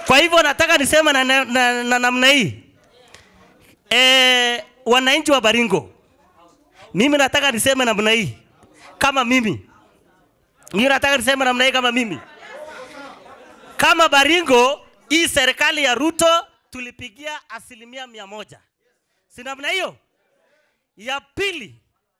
Kwa hivyo nataka niseme na, na, na, na namna hii e, wananchi wa Baringo, mimi nataka niseme namna hii kama mimi, mimi nataka niseme namna hii kama mimi, kama Baringo, hii serikali ya Ruto tulipigia asilimia mia moja, si namna hiyo? Ya pili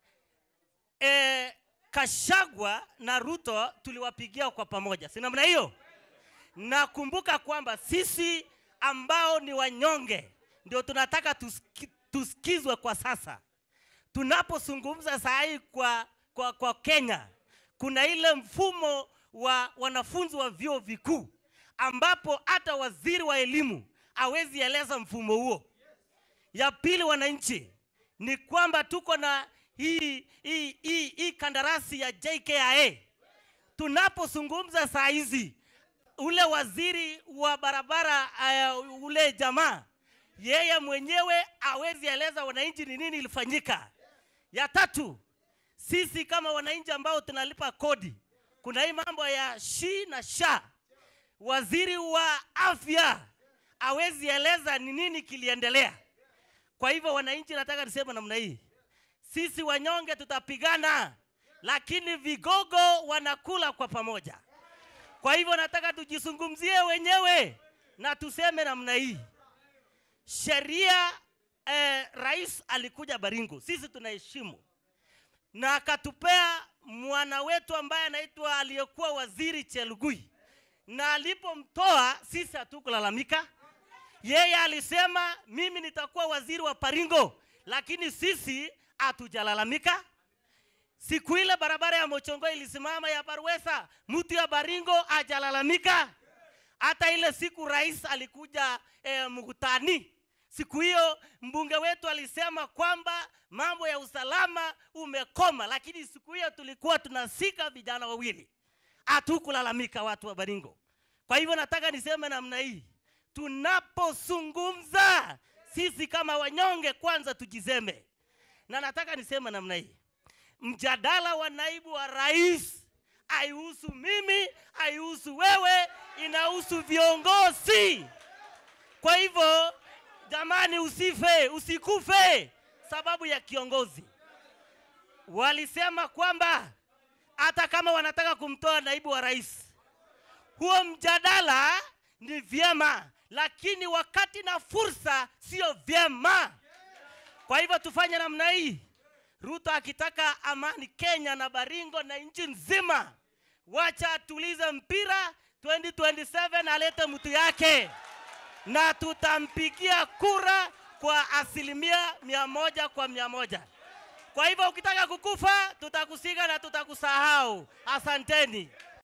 e, Kashagwa na Ruto tuliwapigia kwa pamoja, si namna hiyo? Nakumbuka kwamba sisi ambao ni wanyonge ndio tunataka tuski, tusikizwe kwa sasa. Tunapozungumza saa hii kwa, kwa, kwa Kenya, kuna ile mfumo wa wanafunzi wa vyuo vikuu ambapo hata waziri wa elimu hawezi eleza mfumo huo. Ya pili, wananchi, ni kwamba tuko na hii, hii, hii, hii kandarasi ya JKIA. Tunapozungumza saa hizi, ule waziri wa barabara uh, ule jamaa yeye mwenyewe hawezi eleza wananchi ni nini ilifanyika. Ya tatu, sisi kama wananchi ambao tunalipa kodi, kuna hii mambo ya shi na sha. Waziri wa afya hawezi eleza ni nini kiliendelea. Kwa hivyo wananchi, nataka niseme namna hii, sisi wanyonge tutapigana, lakini vigogo wanakula kwa pamoja. Kwa hivyo nataka tujizungumzie wenyewe na tuseme namna hii, sheria eh, rais alikuja Baringo, sisi tunaheshimu na akatupea mwana wetu ambaye anaitwa aliyekuwa waziri Chelugui, na alipomtoa sisi hatukulalamika. Yeye alisema mimi nitakuwa waziri wa Baringo, lakini sisi hatujalalamika. Siku ile barabara ya Mochongo ilisimama ya Barwesa, mtu ya Baringo hajalalamika. Hata ile siku rais alikuja eh, mkutani, siku hiyo mbunge wetu alisema kwamba mambo ya usalama umekoma, lakini siku hiyo tulikuwa tunasika vijana wawili, hatukulalamika watu wa Baringo. Kwa hivyo nataka niseme namna hii, tunapozungumza sisi kama wanyonge, kwanza tujiseme, na nataka niseme namna hii mjadala wa naibu wa rais haihusu mimi, haihusu wewe, inahusu viongozi. Kwa hivyo jamani, usife, usikufe sababu ya kiongozi. Walisema kwamba hata kama wanataka kumtoa naibu wa rais, huo mjadala ni vyema, lakini wakati na fursa sio vyema. Kwa hivyo tufanye namna hii. Ruto akitaka amani Kenya na Baringo na nchi nzima, wacha atulize mpira 2027 alete mtu yake, na tutampigia kura kwa asilimia mia moja kwa mia moja. Kwa hivyo ukitaka kukufa, tutakusiga na tutakusahau. Asanteni.